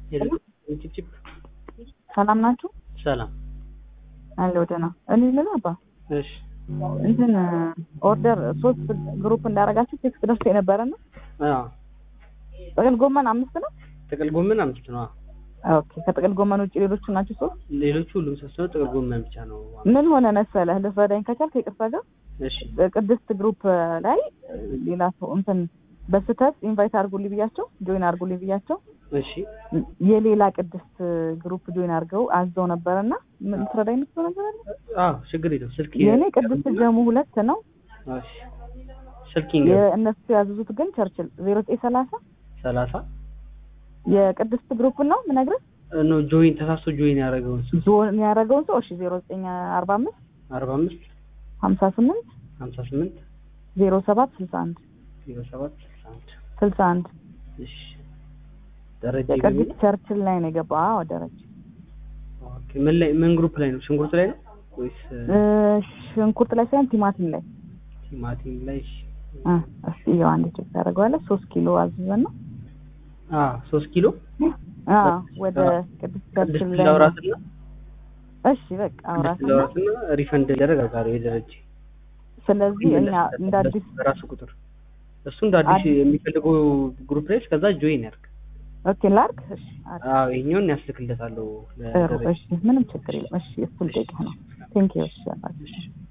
ጭፕጭፕ ሰላም ናችሁ? ሰላም። አለሁ ደህና። እኔ ምን አባ እሺ እንትን ኦርደር ሶስት ግሩፕ እንዳደረጋችሁ ቴክስት ደርሶ የነበረ ነው። አዎ ጥቅል ጎመን አምስት ነው። ጥቅል ጎመን አምስት ነው። አዎ። ኦኬ ከጥቅል ጎመን ውጭ ሌሎቹ ናችሁ ሶስት። ሌሎቹ ሁሉም ሶስት ነው። ጥቅል ጎመን ብቻ ነው። ምን ሆነ መሰለህ ልትረዳኝ ከቻልክ ይቅርታ ጋር እሺ ቅድስት ግሩፕ ላይ ሌላ ሰው እንትን በስህተት ኢንቫይት አድርጉልኝ ብያቸው ጆይን አድርጉልኝ ብያቸው እሺ የሌላ ቅድስት ግሩፕ ጆይን አድርገው አዘው ነበረና ምን ልትረዳኝ የምትለው ነገር አለ? አዎ ችግር የለም። ስልክ የእኔ ቅድስት ጀሙ ሁለት ነው። እሺ ስልክ ይንገር የእነሱ ያዘዙት ግን ቸርችል ዜሮ ዘጠኝ ሰላሳ ሰላሳ የቅድስት ግሩፕ ነው ምነግርህ ኖ ጆይን ተሳስቶ ጆይን ያደረገውን ሰው ዞን ያደረገውን ሰው እሺ ዜሮ ዘጠኝ አርባ አምስት አርባ አምስት ሀምሳ ስምንት ሀምሳ ስምንት ዜሮ ሰባት ስልሳ አንድ ዜሮ ሰባት ስልሳ አንድ ስልሳ አንድ እሺ ደረጀ የቅድስት ቸርችል ላይ ነው የገባ አዎ ደረጀ ኦኬ ምን ላይ ምን ግሩፕ ላይ ነው? ሽንኩርት ላይ ነው ወይስ እ ሽንኩርት ላይ ሳይሆን ቲማቲም ላይ ቲማቲም ላይ? እሺ እ እስኪ ያው አንድ ቼክ ታደርገዋለህ ሶስት ኪሎ አዝዘን ነው አ ሶስት ኪሎ አዎ ወደ ቅድስት ቸርችል ቅድስት ላይ ነው። ላውራትና እሺ በቃ ቅድስት አውራትና ላውራትና ሪፈንድ ያደረጋጋሪ የደረጀ ስለዚህ እኛ እንደ አዲስ በራሱ ቁጥር እሱ እንደ አዲስ አዲስ- የሚፈልገው ግሩፕ ላይ ከዛ ጆይን ያድርግ። ኦኬ ላርክ እሺ አሪፍ። አዎ ይሄኛውን ያስልክለታለሁ ጥሩ ለደረጀ። እሺ ምንም ችግር የለም እሺ እሱን ጠይቀህ ነው ቴንክ ዩ እሺ አባቴ። እሺ